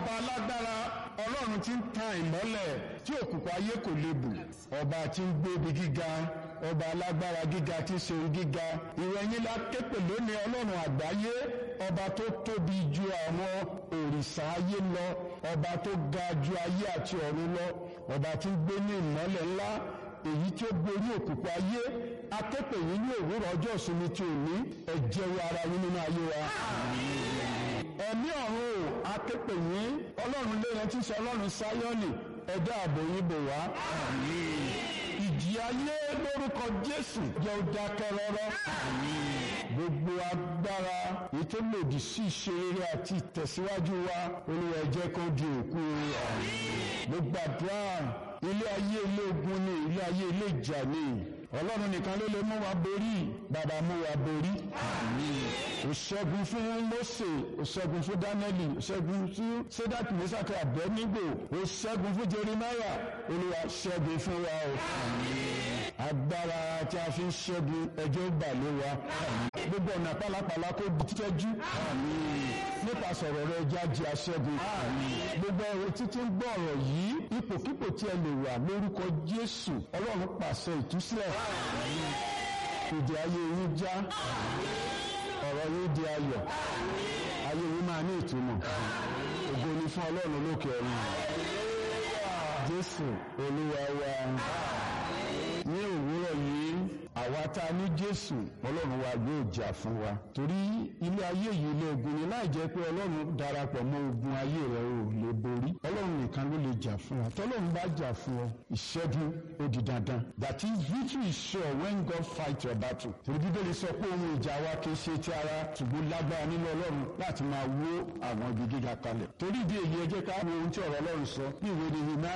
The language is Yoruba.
ọba alágbára ọlọ́run tí ń tan ìmọ́lẹ̀ tí òkùnkùn ayé kò lè bù ọba tí ń gbé ibi gíga ọba alágbára gíga tí ń ṣe ohun gíga ìrẹ̀yìn la képe lónìí ọlọ́run àgbáyé ọba tó tóbi ju àwọn òrìṣà ayé lọ ọba tó ga ju ayé àti ọ̀run lọ ọba tí ń gbé ní ìmọ́lẹ̀ ńlá èyí tí ó borí òkùnkùn ayé akẹ́pẹ̀ yìí ní òwúrọ̀ ọjọ́ ìsinmi tí ò ní ẹ̀jẹ̀ wo ara yín nínú ayé wa. ẹ̀mí ọ̀run o akẹ́pẹ̀ yìí ọlọ́run lẹ́yìn tí ń sọ ọlọ́run sáyọ́nì ẹ̀dá ààbò yín bò wá. ìjì ayé lórúkọ jésù jẹ́ ó dákẹ́ rọ́rọ́. gbogbo agbára èyí tó lòdì sí ìṣeré àti ìtẹ̀síwájú wa olúwa ẹ jẹ́ kó di òkú mo gbàdúrà ilé ayé ilé ogun ni ilé ayé ilé ìjà ni ọlọ́run nìkan ló lè mú wa borí bàbá mú wa borí. ó ṣẹ́gun fún Mósè ó ṣẹ́gun fún Dánẹ́lì ó ṣẹ́gun fún Sédákì Mísákì Àbẹ́nígò ó ṣẹ́gun fún Jeremáyà olúwa ṣẹ́gun fún wa o. agbára tí a fi ń ṣẹ́gun ẹjọ́ bà lé wa gbogbo ọ̀nà pálapàla kó tẹ́jú nípa sọ̀rọ̀ rẹ jáde aṣẹ́gun gbogbo ẹ̀rọ títí ń gbọ́ ọ̀rọ̀ yìí ipòkípò tí ẹ lè wà lórúkọ Jésù Ọlọ́run pàṣẹ ìtúsílẹ̀ ìdí ayé yín já ọ̀rọ̀ yín di ayọ̀ ayé yín máa ní ìtumọ̀ ògo ni fún Ọlọ́run lókè ọ̀run Jésù Olúwa wa ní òwúrọ̀ yìí àwa tá a ní Jésù Ọlọ́run wa yóò jà fún wa torí ilé ayé yìí ilé ogun ni láì jẹ́ pé Ọlọ́run darapọ̀ mọ́ ogun ayé rẹ̀ ò lè borí Ọlọ́run nìkan ló lè jà fún wa tọ́lọ́run bá jà fún ọ ìṣẹ́gun ó di dandan that is victory is sure when God fight your battle torí Bíbélì sọ pé ohun ìjà wa kì í ṣe ti ara ṣùgbọ́n lágbára nínú Ọlọ́run láti máa wó àwọn ibi gíga kalẹ̀ torí ìdí èyí ẹ jẹ́ ká wo ohun tí ọ̀rọ̀ Ọlọ́run sọ ní ìwé ni